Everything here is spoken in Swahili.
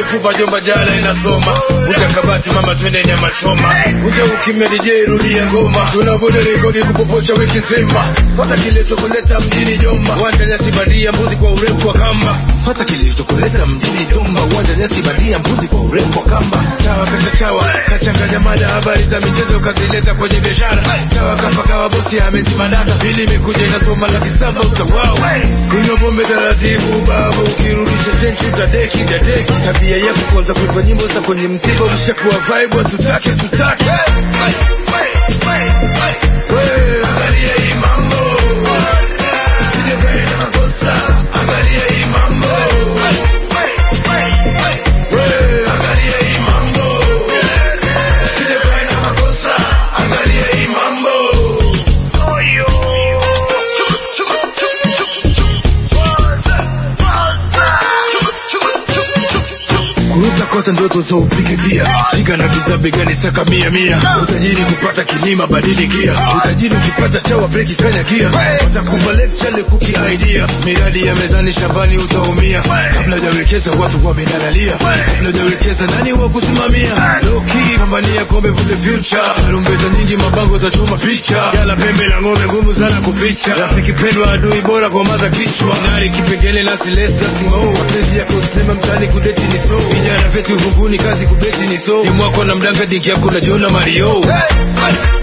mfupa jomba jala inasoma uta kabati mama twende nyama choma uta ukimya DJ rudia ngoma tunavuta rekodi kupopocha wiki nzima fata kilichokuleta mjini jomba wanja nyasi badia mbuzi kwa urefu wa kamba fata kilichokuleta mjini jomba wanja nyasi badia mbuzi kwa urefu wa kamba chawa kata chawa kachanganya mada habari za michezo kazileta kwenye biashara chawa kapakawa bosi amezima data pili imekuja inasoma laki saba utawao kunywa pombe taratibu baba ukirudisha chenchi utadeki dadeki tabia yako kwanza kuimba nyimbo za kwenye msiba ushakuwa vibe tutake tutake Wewe, angalia hii mambo Usijifanye na makosa angalia hii mambo Wewe, angalia hii mambo Usijifanye na makosa angalia hii mambo kuruka kota ndoto za upigitia shika na giza begani saka mia mia utajiri kupata kilima badili gia utajiri ukipata chawa breki kanya gia watakupa lecture kuki idea miradi ya mezani shambani utaumia kabla hujawekeza watu wamenalalia kabla hujawekeza nani wa kusimamia loki pambania kombe for the future tarumbeta nyingi mabango utachoma picha yala pembe la ng'ombe ngumu sana kuficha rafiki pendwa adui bora kwa maza kichwa nari kipengele na silesi na simo mapenzi yako sinema mtani kudeti ni so vijana vetu uvunguni kazi kubeti ni so ni mwako na mdanga dingi yako na jona mario